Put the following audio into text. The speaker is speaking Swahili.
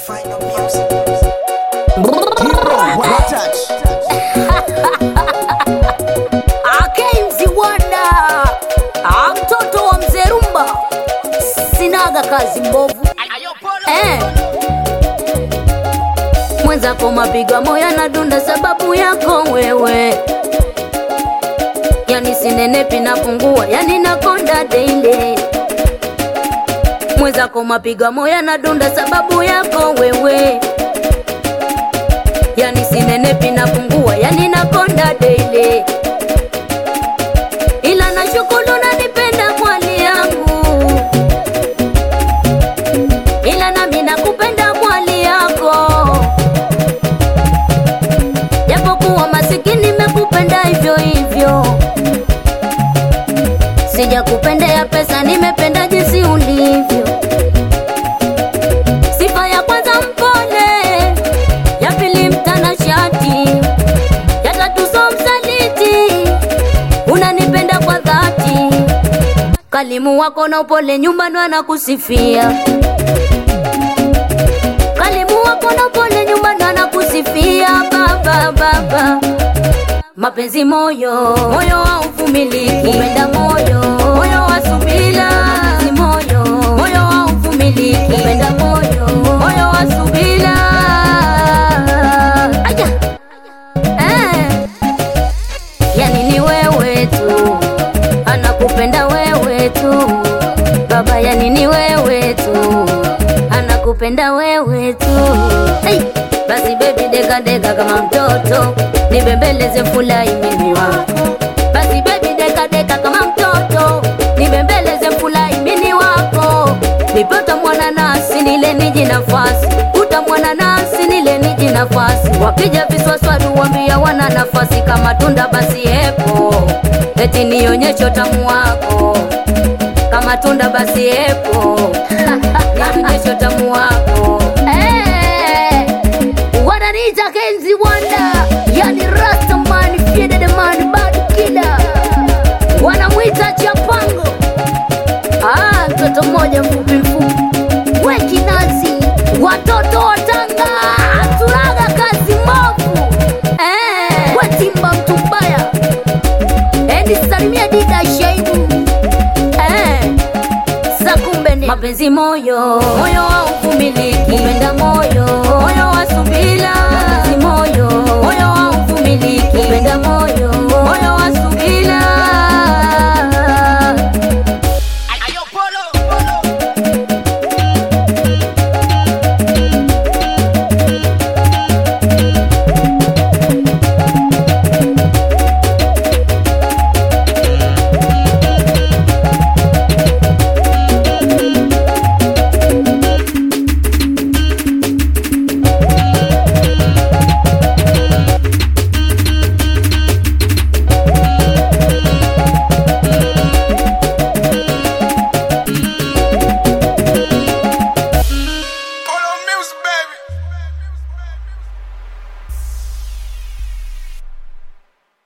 Final music. Akemziwanda mtoto wa mzee Rumba, sinaga kazi mbovu eh. Mwenzako mapiga moyo na dunda sababu yako wewe, yani sinenepi napungua, yani nakonda daily. Mwenzako mapiga moyo na dunda sababu yako wewe, yani sinenepi napungua, yani nakonda daily ila nashukuru nanipenda mwali yangu, ila nami nakupenda mwali yako, japokuwa masikini mekupenda hivyo hivyo, sijakupendea pesa, nimependa jinsi ulivyo. Sifa ya kwanza mpole, ya pili mtanashati, ya tatu so msaliti unanipenda kwa dhati, kalimu wako na upole nyumbani anakusifia, kalimu wako na upole nyumbani anakusifia baba baba, mapenzi moyo moyo wa uvumiliki, upenda moyo moyo wa subira, mapenzi moyo moyo wa uvumiliki, upenda moyo moyo wa subira. Aya. Eh. Yani ni wewe tu, anakupenda wewe tu baba, yani ni wewe tu, anakupenda wewe tu. Hey, basi baby deka deka kama mtoto, nibembeleze furahi mimi wako. Basi baby deka deka kama mtoto, nibembeleze furahi mimi wako. Nipata mwana nasi nile niji nafasi, utamwana nasi nile niji nafasi. Wakija viswaswadu wambia wana nafasi kama tunda basi epo, eti nionyeshe utamu wako kama tunda basi epo, nionyeshe utamu wako Eh, wananiita Kenzi Wanda, yani Rastaman, Fiede the man, bad killer, wanamwita Chapango. Ah, mtoto mmoja mfupi mfupi, we kinazi, watoto wa Tanga, tulaga kazi mbovu eh, we timba mtu mbaya, eni salimia dida Shaibu eh, za kumbe ni mapenzi moyo moyo wa uvumiliki, upenda